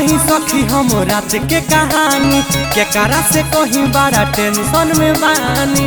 कहीं सखी हम रात के कहानी केकरा से कहीं बड़ा टेंशन में बानी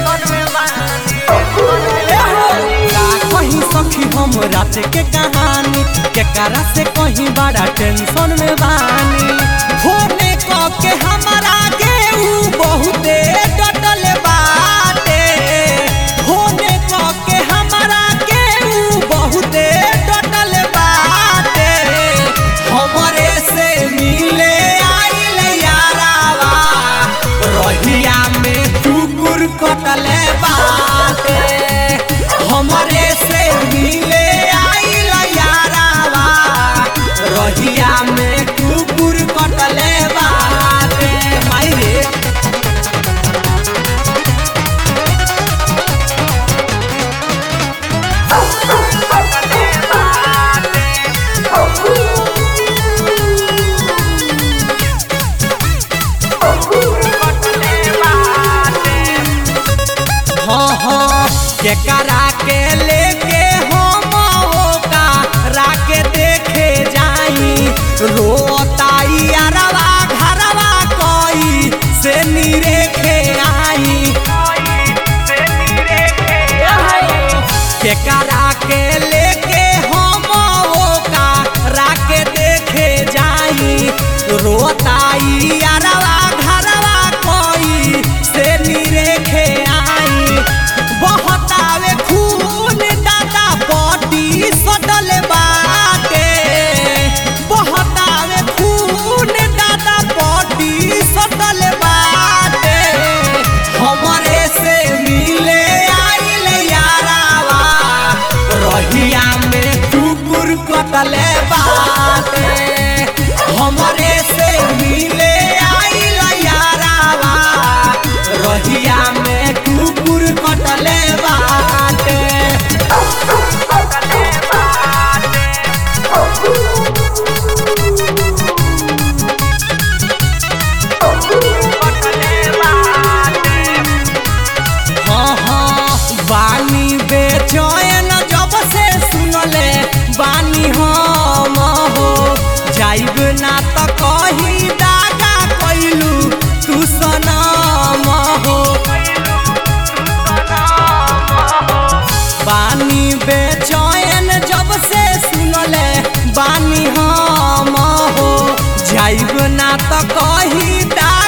का कहीं सखी हम रात के कहानी केकरा से कहीं बड़ा टेंशन में बानी होने क के हमारा के ऊ बहुते डटल बाटे होने क के हमारा के ऊ बहुते डटल बाटे हमरे से मिले आइल यारावा रहिया में कुकुर कटले बाटे हमरे से मिले आइल यारावा रहिया में कुकुर कटले बाटे माई रे हाँ हाँ केकरा के लेके हम ओका राके देखे जाई रोताई अरवा घरवा कोई से निरेखे आई केकरा के लेके हम ओका राके देखे जाई रोताई अरवा घरवा कोई से निरेखे आई बहतावे खून दादा बॉडी सटल बाटे बहतावे खून दादा बॉडी सटल बाटे हमरे से मिले आइल यारावा रहिया में कुकुर कटले बाटे हमरे से मिले आइल यारावा रहिया में कुकुर कटले बाटे हाँ हाँ बानी बेचैन जब से सुनले बानी हम हो जाइब ना त कही दागा कैलू तू सनम हो बानी बेचैन जब से सुनले बानी हम हो जाइब ना त कही दा